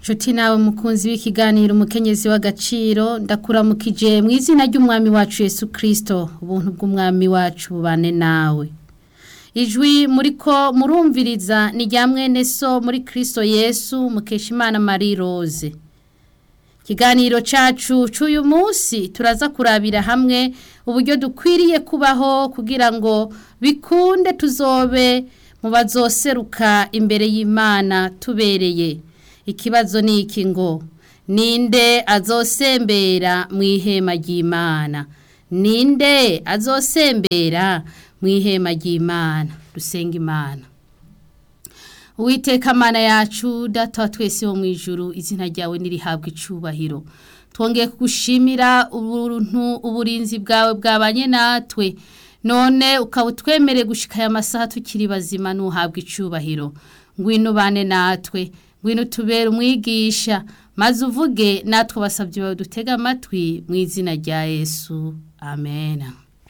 Nshuti nawe mukunzi w'ikiganiro umukenyezi w'agaciro ndakuramukije mu izina ry'umwami wacu Yesu Kristo ubuntu bw'umwami wacu bubane nawe ijwi muriko murumviriza ni rya mwene so muri Kristo Yesu Mukeshimana Marie Rose ikiganiro cacu c'uyu munsi turaza kurabira hamwe uburyo dukwiriye kubaho kugira ngo bikunde tuzobe mu bazoseruka imbere y'Imana tubereye ikibazo ni iki ngo ninde azosembera mu ihema ry'Imana ninde azosembera mu ihema ry'Imana dusenga Imana Uwiteka mana yacu data wa twese wo mu ijuru izina ryawe nirihabwa icubahiro twongeye kugushimira ubuntu uburinzi bwawe bwabanye natwe none ukaba utwemereye gushika aya masaha tukiri bazima n'uhabwa icubahiro ngwino bane natwe ngwino tubere umwigisha maze uvuge natwe basabye bawe dutega amatwi mu izina rya Yesu amen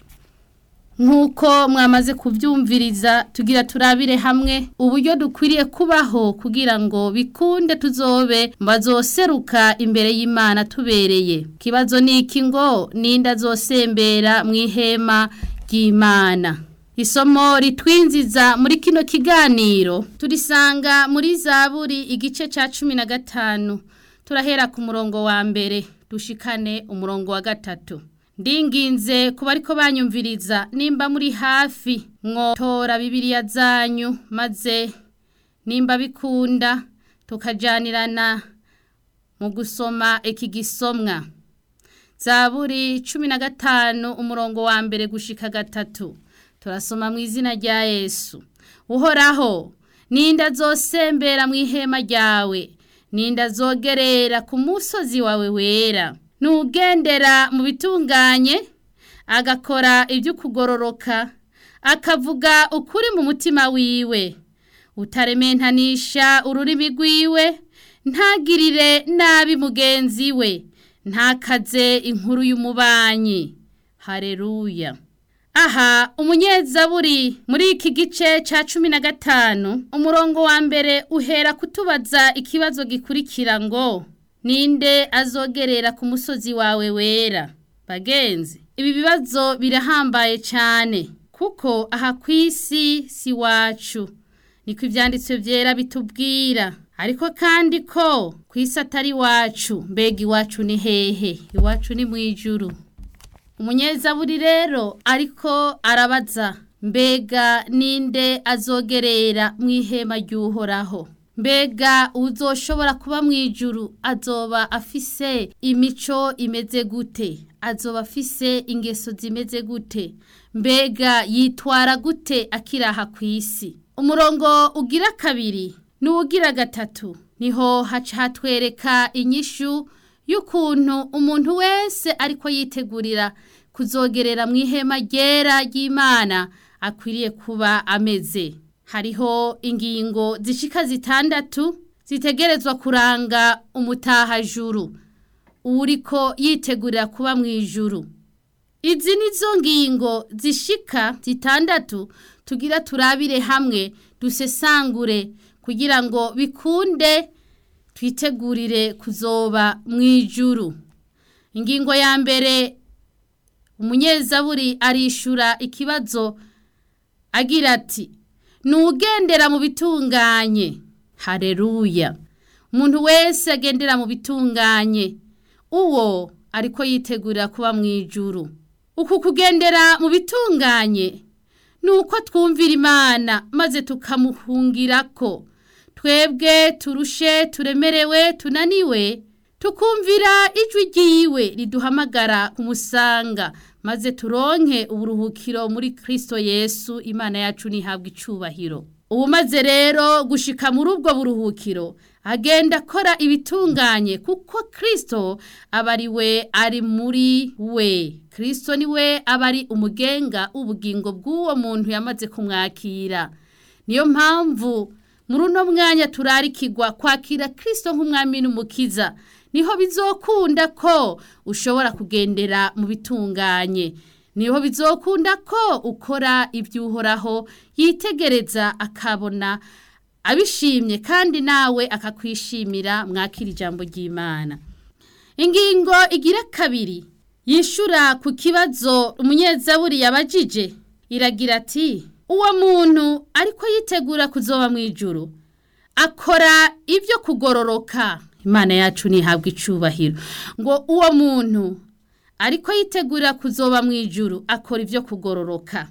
nk'uko mwamaze kubyumviriza tugira turabire hamwe uburyo dukwiriye kubaho kugira ngo bikunde tuzobe bazoseruka imbere y'Imana tubereye kibazo ni iki ngo ninde azosembera mu ihema ry'Imana isomo ritwinziza muri kino kiganiro turisanga muri zaburi igice cya cumi na gatanu turahera ku murongo wa mbere dushikane umurongo wa gatatu ndinginze kuba ariko banyumviriza nimba muri hafi mwotora bibiriya zanyu maze nimba bikunda tukajyanirana mu gusoma iki gisomwa zaburi cumi na gatanu umurongo wa mbere gushika gatatu turasoma mu izina rya yesu uhoraho ninde azosembera mu ihema ryawe ninde azogerera ku musozi wawe wera nugendera mu bitunganye agakora ibyo kugororoka akavuga ukuri mu mutima wiwe utarementanisha ururimi rwiwe ntagirire nabi mugenzi we ntakaze inkuru y'umubanyi hareruya aha umunyezaburi muri iki gice cya cumi na gatanu umurongo wa mbere uhera kutubaza ikibazo gikurikira ngo ninde azogerera ku musozi wawe wera bagenzi ibi bibazo birahambaye cyane kuko aha ku isi si wacu niko ibyanditswe byera bitubwira ariko kandi ko ku isi atari iwacu mbega iwacu ni hehe iwacu ni mu ijuru umunyezaburi rero ariko arabaza mbega ninde azogerera mu ihema ry'uhoraho mbega uzoshobora kuba mu ijuru azoba afise imico imeze gute azoba afise ingeso zimeze gute mbega yitwara gute akiraha ku isi umurongo ugira kabiri n'uwugira gatatu niho haca hatwereka inyishu y'ukuntu umuntu wese ariko yitegurira kuzogerera mu ihema ryera ry'imana akwiriye kuba ameze hariho ingingo zishika zitandatu zitegerezwa kuranga umutahajuru uriko yitegurira kuba mu ijuru izi nizo ngingo zishika zitandatu tugira turabire hamwe dusesangure kugira ngo bikunde twitegurire kuzoba mu ijuru ingingo ya mbere umunyezaburi arishura ikibazo agira ati nugendera mu bitunganye hareruya umuntu wese agendera mu bitunganye uwo ariko yitegurira kuba mu ijuru uku kugendera mu bitunganye ni uko twumvira imana maze tukamuhungira ko twebwe turushe turemerewe tunaniwe tukumvira ijwi ryiwe riduhamagara kumusanga maze turonke uburuhukiro muri Kristo Yesu imana yacu nihabwa icubahiro ubu maze rero gushika muri ubwo buruhukiro agenda akora ibitunganye kuko Kristo aba ari we ari muri we Kristo ni we aba ari umugenga ubugingo bw'uwo muntu yamaze kumwakira niyo mpamvu muri uno mwanya turarikirwa kwakira Kristo nk'umwami n'umukiza niho bizokunda ko ushobora kugendera mu bitunganye niho bizokunda ko ukora iby'uhoraho yitegereza akabona abishimye kandi nawe akakwishimira mwakira ijambo ry'imana ingingo igira kabiri yishura ku kibazo umunyezaburi yabajije iragira ati uwo muntu ariko yitegura kuzoba mu ijuru akora ibyo kugororoka imana yacu ntihabwe icubahiro ngo uwo muntu ariko yitegura kuzoba mu ijuru akora ibyo kugororoka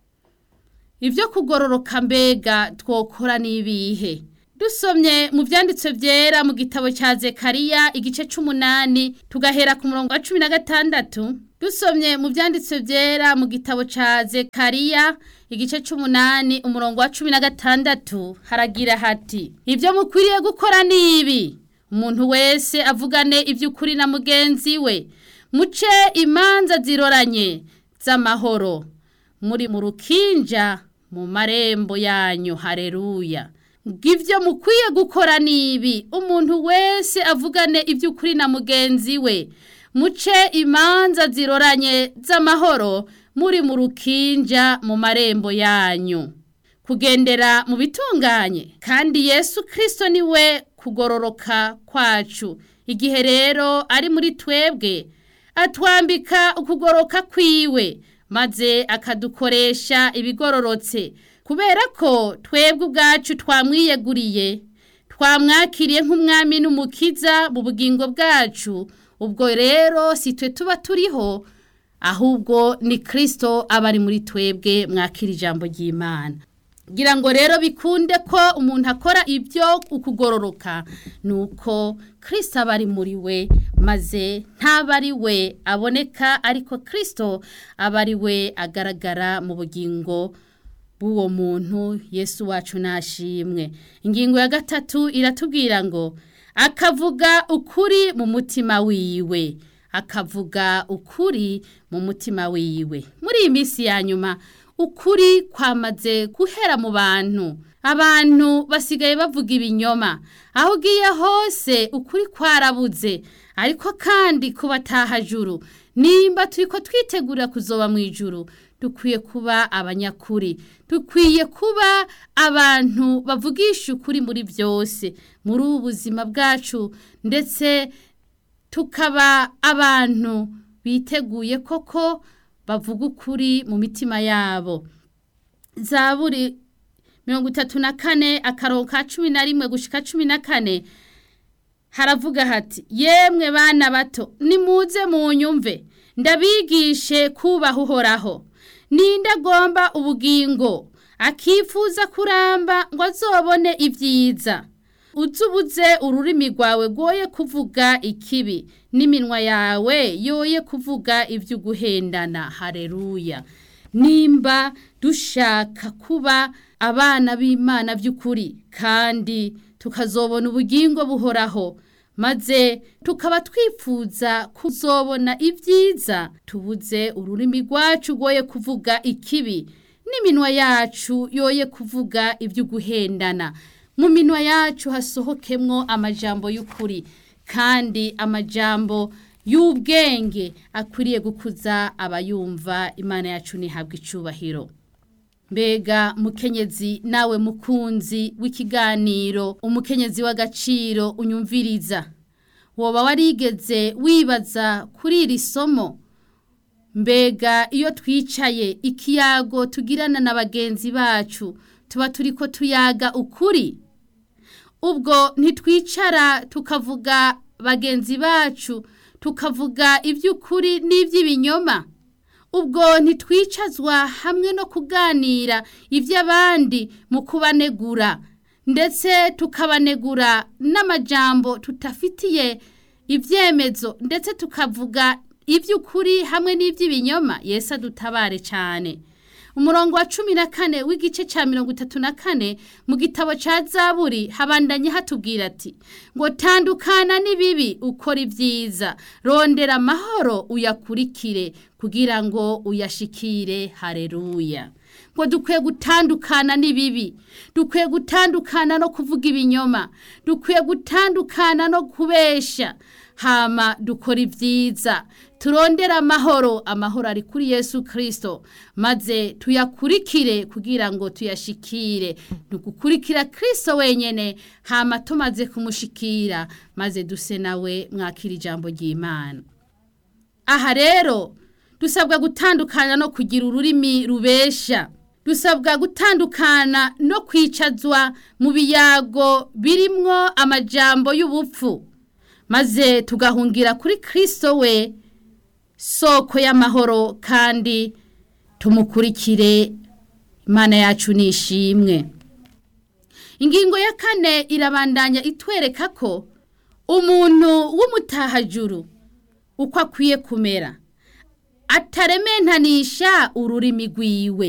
ibyo kugororoka mbega twokora n'ibihe dusomye mu byanditswe byera mu gitabo cya zekariya igice cy'umunani tugahera ku murongo wa cumi na gatandatu dusomye mu byanditswe byera mu gitabo cya zekariya igice cy'umunani umurongo wa cumi na gatandatu haragira hati ibyo mukwiriye gukora ni ibi umuntu wese avugane iby'ukuri na mugenzi we muce imanza ziroranye z'amahoro muri mu rukinja mu marembo yanyu hareruya ngibyo mukwiye gukora nibi umuntu wese avugane iby'ukuri na mugenzi we muce imanza ziroranye z'amahoro muri mu rukinja mu marembo yanyu kugendera mu bitunganye kandi yesu kirisito ni we kugororoka kwacu igihe rero ari muri twebwe atwambika ukugoroka kwiwe maze akadukoresha ibigororotse kubera ko twebwe ubwacu twamwiyeguriye twamwakiriye nk'umwami n'umukiza mu bugingo bwacu ubwo rero si twe tuba turiho ahubwo ni kirisito aba ari muri twebwe mwakira ijambo ry'imana ngira ngo rero bikunde ko umuntu akora ibyo ukugororoka ni uko kirisito aba ari muri we maze ntaba ari we aboneka ariko kirisito aba ari we agaragara mu bugingo bw'uwo muntu yesu wacu nashimwe ingingo ya gatatu iratubwira ngo akavuga ukuri mu mutima wiwe akavuga ukuri mu mutima wiwe muri iyi minsi ya nyuma ukuri kwamaze guhera mu bantu abantu basigaye bavuga ibinyoma aho ugiye hose ukuri kwarabuze ariko kandi kubataha juru nimba turi ko twitegura kuzoba mu ijuru dukwiye kuba abanyakuri dukwiye kuba abantu bavugisha ukuri muri byose muri ubu buzima bwacu ndetse tukaba abantu biteguye koko bavuga ukuri mu mitima yabo za buri mirongo itatu na kane akarongo ka cumi na rimwe gushika cumi na kane haravuga hati yemwe bana bato nimuze mu nyumve ndabigishe kubaha uhoraho ninde agomba ubugingo akifuza kuramba ngo azobone ibyiza uzubuze ururimi rwawe rwoye kuvuga ikibi n'iminwa yawe yoye kuvuga iby'uguhendana hareruya nimba dushaka kuba abana b'imana by'ukuri kandi tukazobona ubugingo buhoraho maze tukaba twifuza kuzobona ibyiza tubuze ururimi rwacu rwoye kuvuga ikibi n'iminwa yacu yoye kuvuga iby'uguhendana mu minwa yacu hasohokemwo amajambo y'ukuri kandi amajambo y'ubwenge akwiriye gukuza abayumva imana yacu ntihabwe icubahiro mbega mukenyezi nawe mukunzi w'ikiganiro umukenyezi w'agaciro unyumviriza woba warigeze wibaza kuri iri somo mbega iyo twicaye ikiyago tugirana na bagenzi bacu tuba turi ko tuyaga ukuri ubwo ntitwicara tukavuga bagenzi bacu tukavuga iby'ukuri n'iby'ibinyoma ubwo ntitwicazwa hamwe no kuganira iby'abandi mu kubanegura ndetse tukabanegura n'amajambo tutafitiye ibyemezo ndetse tukavuga iby'ukuri hamwe n'iby'ibinyoma Yesu adutabare cyane umurongo wa cumi na kane w'igice cya mirongo itatu na kane mu gitabo cya zaburi habandanye hatubwira ati ngo tandukana n'ibibi ukora ibyiza rondera amahoro uyakurikire kugira ngo uyashikire hareruya ngo dukwiye gutandukana n'ibibi dukwiye gutandukana no kuvuga ibinyoma dukwiye gutandukana no kubesha hama dukora ibyiza turondere amahoro amahoro ari kuri yesu kirisito maze tuyakurikire kugira ngo tuyashikire ni ugukurikira kirisito wenyine hama tumaze kumushikira maze duse nawe mwakira ijambo ry'imana aha rero dusabwa gutandukana no kugira ururimi rubesha dusabwa gutandukana no kwicazwa mu biyago birimwo amajambo y'ubupfu maze tugahungira kuri kirisito we soko y'amahoro kandi tumukurikire imana yacu ni ishimwe ingingo ya kane irabandanya itwereka ko umuntu w'umutahajuru uko akwiye kumera atarementanisha ururimi rwiwe